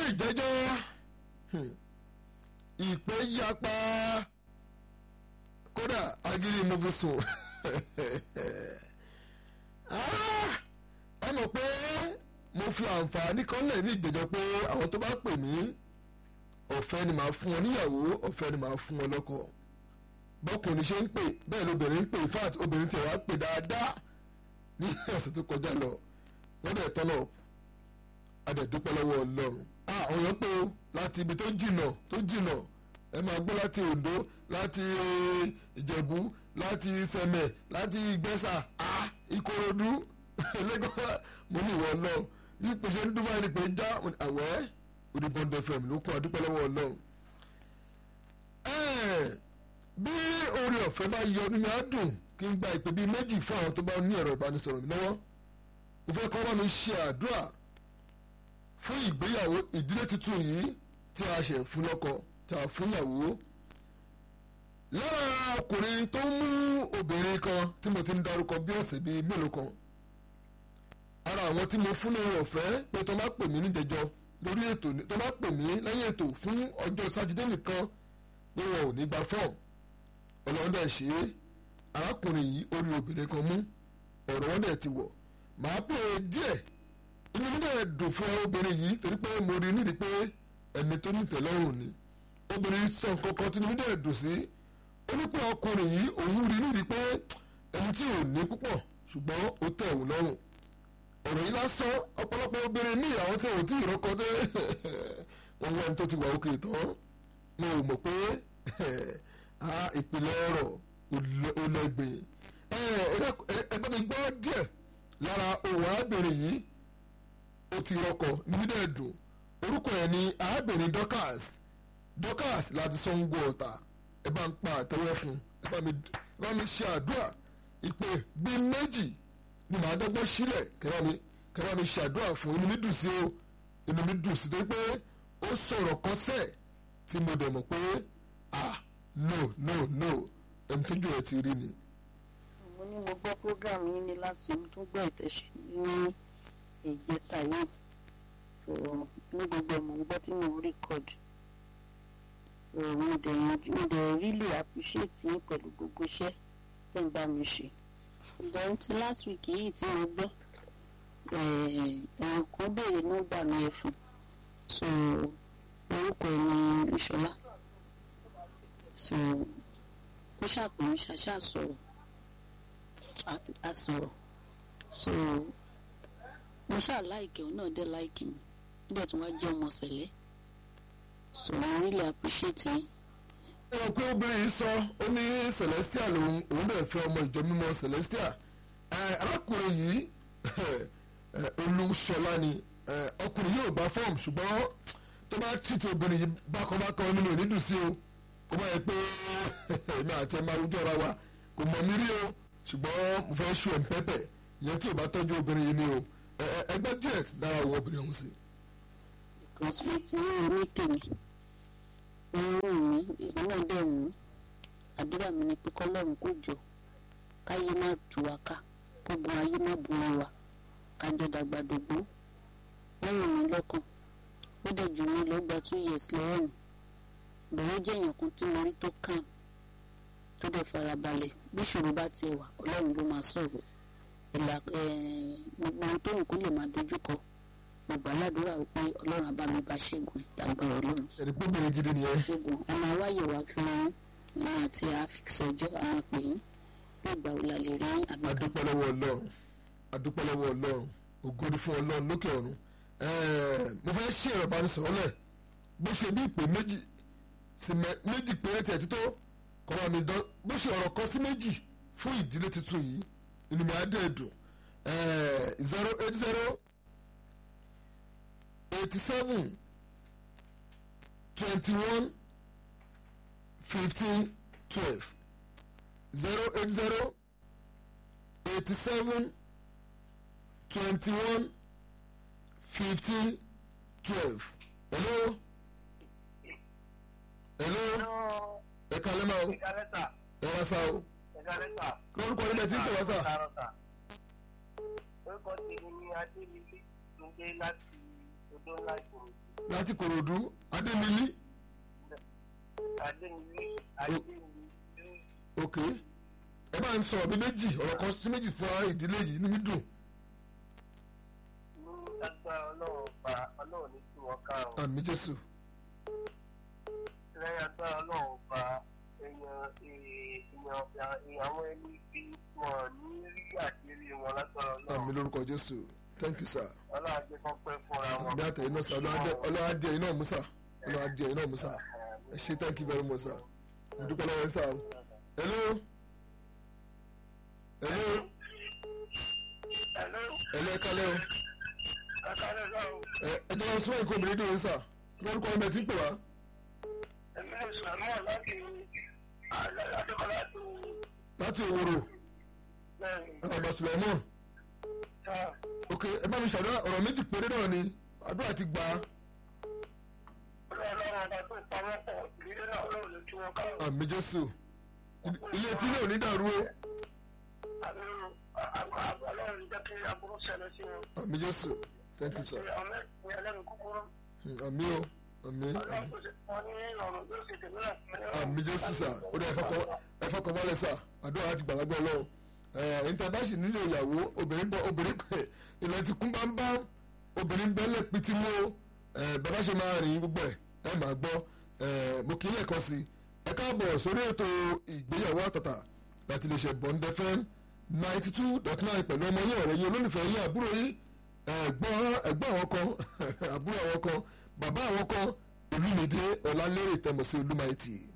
ìjẹ́jọ́ hmm, ìpè yapa kódà agiri mo fi sùn Ah, ẹ mọ̀ pé mo fi àǹfààní kan lẹ̀ ní ìjẹ́jọ́ pé àwọn tó bá pè mí ọ̀fẹ́ ni màá fún wọn níyàwó ọ̀fẹ́ ni màá fún wọn lọ́kọ bọ́kùnrin ṣe ń pè bẹ́ẹ̀ lóbìnrin ń pè in fact obìnrin tiẹ̀ wá pè dáadáa ní ọ̀sẹ̀ tó kọjá lọ wọ́n dẹ̀ tọ́nà adẹ̀dúpẹ́ lọ́wọ́ ọlọ́run àwọn èèyàn pé o láti ibi tó jìnà tó jìnà ẹ máa gbọ́ láti Oǹdó láti Ìjẹ̀bú láti Sẹ̀mẹ̀ láti Ìgbẹ́sà Ìkòròdú Lagos mo ní ìwọ ọlọ́run bí pèsè ń dúpọ̀ ẹni pé já àwẹ́ òdìbọ̀ndẹ̀ fẹ̀mí ló kún adúpẹ́ lọ́wọ́ ọlọ́run bí oore ọ̀fẹ́ bá yọ nínú àdùn kí n gba ìpè bíi méjì fún àwọn tó bá ní ẹ̀rọ ìbánisọ̀rọ̀ mi lọ́wọ́ mo fẹ́ kọ́ bá mi ṣe àdúrà fún ìgbéyàwó ìdílé tuntun yìí tí a ṣe fún lọ́kọ tí a fún ìyàwó lára ọkùnrin tó mú obìnrin kan tí mo ti ń darúkọ bí ọ̀sẹ̀ bíi mélòó kan ara àwọn tí mo fún lórí ọ̀fẹ́ pé tó bá pè mí níjẹjọ lórí ètò tó bá pè mí lẹ́yìn ètò fún ọjọ́ sátidé nìkan pé wọn ò ní gba fọ́ọ̀mù ọlọ́run dẹ̀ ṣe é arákùnrin yìí orí obìnrin kan mú ọ̀rọ̀ wọn dẹ̀ ti wọ̀ màá pè é díẹ̀ inú mi dẹ̀ dùn fún obìnrin yìí torí pé mo rí nídìí pé ẹni tó ní ìtẹ́lọ́rùn ni obìnrin sọ nǹkan kan tí inú mi dẹ̀ dùn sí ó ní pé ọkùnrin yìí òun rí nídìí pé ẹni tí ò ní púpọ̀ ṣùgbọ́n ó tẹ́ òun lọ́rùn ọ̀rọ̀ yìí lásán ọ̀pọ̀lọpọ̀ obìnrin ní ìyàwó tí ò tí ì rọ́kọ dé wọn wọ́n tó ti wà òkè tán mo mọ̀ pé ìpìlẹ̀ ọ̀rọ̀ olẹ́gbẹ̀ ẹgbẹ́ mi gbọ́ díẹ̀ lára òun arábìnrin yìí ó ti rọ́kọ nídẹ̀ dùn orúkọ ẹ̀ ní arábìnrin Dorcas Dorcas láti Sango Ọ̀tà ẹ bá ń pa àtẹ́wọ́ fún ẹ bá mi ṣe àdúrà ìpè bí méjì ni màá dọ́gbọ́n sílẹ̀ kẹ́rọ́ mi kẹ́rọ́ mi ṣe àdúrà fún inú mi dùn sí o inú mi dùn sí torí pé ó sọ̀rọ̀ kọ́sẹ̀ tí mo dẹ̀ mọ̀ pé ah no no no ẹni tójú ẹ ti rí ni. mo ní mo gbọ́ program yín ní last week tó gbọ́ ìtẹ̀sí ní ìjẹta yìí so ní gbogbo ẹ̀ mò ń gbọ́ tí mo ń record so mo dẹ̀ mo dẹ̀ really appreciate yín pẹ̀lú gbogbo iṣẹ́ tẹ̀ ń bá mi ṣe then ti last week yìí tí mo gbọ́ ẹ̀ẹ̀n kan béèrè nọ́mbà mi ẹ̀ fún so orúkọ ẹ̀ ní Ìṣọlá so ó ṣàpèmí ṣàṣà sọ̀rọ̀ a sọ̀rọ̀ so mo ṣáà láìkẹ́ òun náà dẹ̀ láìkì mi ó dẹ̀ tún wá jẹ́ ọmọ sẹ̀lẹ̀ so I really appreciate yín. ẹ rò pé obìnrin yìí sọ ó ní Celestia lòun òun dẹ̀ fẹ́ ọmọ ìjọ mímọ́ Celestia arákùnrin yìí Olúṣọlá ni ọkùnrin yóò bá fọ́ọ̀mù ṣùgbọ́n tó bá tìtì obìnrin yìí bákanbákan nínú ìnídùn sí o kó bá yẹ pé èmi àti ẹ máa rújọ́ ra wa kò mọ̀ mí rí o ṣùgbọ́n mo fẹ́ ṣu ẹ̀ ń pẹ́pẹ́ ìyẹn tí ò bá tọ́jú obìnrin yìí ni o ẹgbẹ́ díẹ̀ lára àwọn obìnrin ọ̀hún sí. because mo ti rí orí tèmi orí mi ìlú náà dẹ̀ mú àdúrà mi ni pé kọ́lọ́run kò jọ káyé má tú wa ká gbogbo ayé má borí wa kájọ dàgbà dògbó wọ́n rìn mí lọ́kàn ó dẹ̀ jù mí lọ́gbà two years lọ́wọ́ mi bẹ̀rẹ̀ jẹ́ èèyàn kan tí mo rí tó kàn tó dẹ̀ farabalẹ̀ bí ìṣòro bá tiẹ̀ wà ọlọ́run ló máa sọ̀rọ̀ ìlà gbogbo ohun tó ń kó lè máa dojúkọ gbogbo aládùúrà wípé ọlọ́run á bá mi bá ṣẹ́gun àgbọ̀rọ̀ ọlọ́run. ẹni pé obìnrin gidi nìyẹn. ṣẹ́gun a máa wáyè wá fún yín ní àti àfikṣọjọ́ a máa pè yín bí ìgbà wo la lè rí àbíká. adúpẹ́ lọ́wọ́ ọlọ́run adúpẹ́ lọ́wọ́ ọlọ́run ògo ni fún ọlọ́run lókè ọ̀run mo fẹ́ ṣe ẹ̀rọ ìbánisọ̀rọ̀ lẹ̀ bó ṣe bí ìpè méjì sí méjì péré tiẹ̀ tító kọ́ra mi dán bó ṣe ọ̀rọ̀ kan sí méjì fún ìdílé tuntun yìí inú mi á dẹ̀ dùn zero eight zero eighty seven twenty one fifteen twelve zero eight zero eighty seven twenty one fifteen twelve hello hello ẹ kalẹ́ máa o ẹ wá sá o lórúkọ ilẹ̀ tí ń tẹ̀ wá sá. orúkọ tèmi ni adéyẹlé túnde láti odò ńlá ìgbòho láti kòròdú adémilí adémilí adémilí ok ẹ bá ń sọ ọ̀bí méjì ọ̀rọ̀ kan sí méjì fún ara ìdílé yìí ní dùn ní agbára ọlọ́run pa ọlọ́run ní tí wọ́n ká o àmì jésù lẹ́yìn agbára ọlọ́run pa èèyàn èèyàn ìyàwó ẹni bí wọn ní rí àṣírí wọn lágbára àmì ọlọ́run lórúkọ jésù thank you sir ọlọ́run ajé kan pẹ́ fúnra wọn. àmì àtẹ̀yìn náà sir ọlọ́wọ́ adé ẹ̀yìn náà musa ọlọ́wọ́ adé ẹ̀yìn náà musa ẹ ṣe thank you very much sir mo dúpẹ́ lọ́wọ́ yín sir hello hello Hello, hello ẹ kálẹ́ o ẹ̀kálẹ́ náà ẹ ẹ jẹ́ wọn súnmọ́ ìkó obìnrin dùn sir lórúkọ ọmọ ẹ ti ń pè wá èmi lè sàmọ́ láti adékọ́lá tó láti òwúrò lẹ́yìn àgbà sùlẹ̀mọ́ tá ok ẹ bá mi ṣàdúrà ọ̀rọ̀ méjì péré náà ni àdúrà ti gbà á ọlọ́run ọba tó pamọ́ pọ̀ ìdílé náà ọlọ́run lè tú wọn ká àmì jésù ilé tí náà ò ní dàrú o ọlọ́run jẹ́ kí aburú ṣẹlẹ̀ sí wọn. àmì jésù thank you sir ọmọ ẹ̀sìn ẹlẹ́nu kúkúrú Hmm, àmì o àmì ọlọ́run àmì tó ṣe fún ọ ní ọ̀run yóò ṣe tèmi náà fún ẹ. àmì jésù sà ó dẹ ẹ fọkàn balẹ̀ sà àdúrà láti gbàgbọ́ ọlọ́run ẹ̀ ìntàbáṣì nílò ìyàwó obìnrin bọ obìnrin pẹ̀ ilẹ̀ ti kún bámbá obìnrin bẹ́lẹ̀ pitì mú o ẹ̀ bàbá ṣe máa rìn gbogbo ẹ̀ ẹ̀ máa gbọ́ ẹ̀ mo kì í lẹ́ẹ̀kan sí ẹ káàbọ̀ sórí ètò ìgbéyàwó àtàtà láti lè ṣe Bond FM ninety two dot nine pẹ̀lú ọmọ yín ọ̀rẹ́ yín olólùfẹ́ yín àbúrò yín ẹ̀gbọ́n ẹ̀gbọ́n àwọn kan àbúrò àwọn kan bàbá àwọn kan olùmìdé ọ̀làlérè tẹ̀mọ̀ sí olúmáìtì